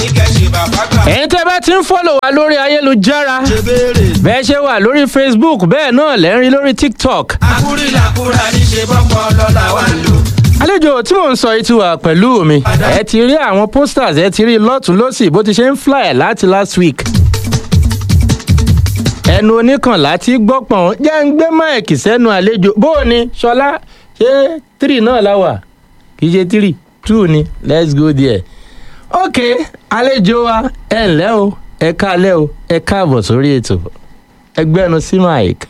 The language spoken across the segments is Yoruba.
ìkẹ́sì bàbá gbà. ẹ̀yin tẹ́ bá ti ń fọ́lọ̀ wá lórí ayélujára ṣe béèrè. bẹ́ẹ̀ ṣe wà lórí facebook bẹ́ẹ̀ náà lẹ́ ń rí lórí tiktok akúrìlàkúrà ní ṣe bọ́pọ̀ lọ́la wà lò. àlejò tí mò ń sọ yìí ti wà pẹ̀lú mi ẹ ti rí àwọn posters ẹ ti rí lọ́tún lọ́sì bó ti ṣe ń fly láti last week ẹnu oníkànlá tí gbọ́pọ̀n jẹ́ ń gbé máìkì sẹ́nu àlejò bó o ní ṣọlá ṣé three náà la wà kì í ṣe three two ni let's go there ok àlejò wa ẹ ǹlẹ́ o ẹ káalẹ́ o ẹ káàbọ̀ sórí ètò ẹgbẹ́nu sí mike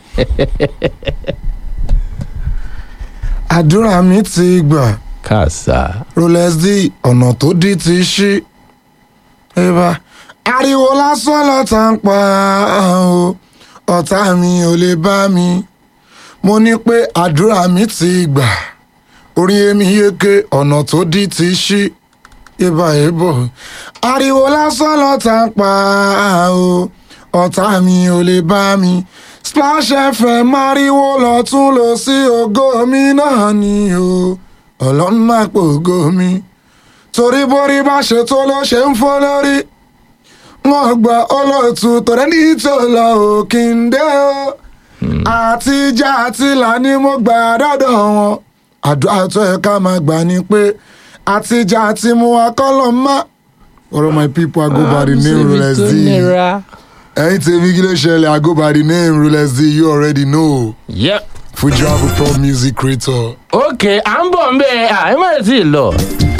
àdúrà mi ti gbà kàṣà rolex d ọ̀nà tó dí ti ṣí. ẹ̀bà ariwo lásán lọ́tà ń pa o ọ̀tá mi ò lè bá mi. mo ní pé àdúrà mi ti gbà orí èmi yéke ọ̀nà tó dí ti ṣí. ẹ̀bà ẹ̀bọ̀ ariwo lásán lọ́tà ń pa o ọ̀tá mi ò lè bá mi. splash fm ariwo lọ́tún lọ sí ògo mi náà ni o ọlọ́run máa pògo mi torí borí bá ṣe tó ló ṣe ń fọ́ lórí wọn gba olóòtú tọrẹ ní tó lọ òkè ń dé o àtijọ́ àti là ni mo gbà dọ́dọ̀ wọn àdúrà tó yẹ ká máa gbà ni pé àtijọ́ àti mu akọ́lọ́ má. All of my people I go by the name Rolex D. ẹ̀yin tèmi kí ló ṣẹlẹ̀ I go by the name Rolex D you already know yep. Fuji Afro Pro music creator. ok à ń bọ̀ ń bẹ́ẹ̀ à ẹ má sì lọ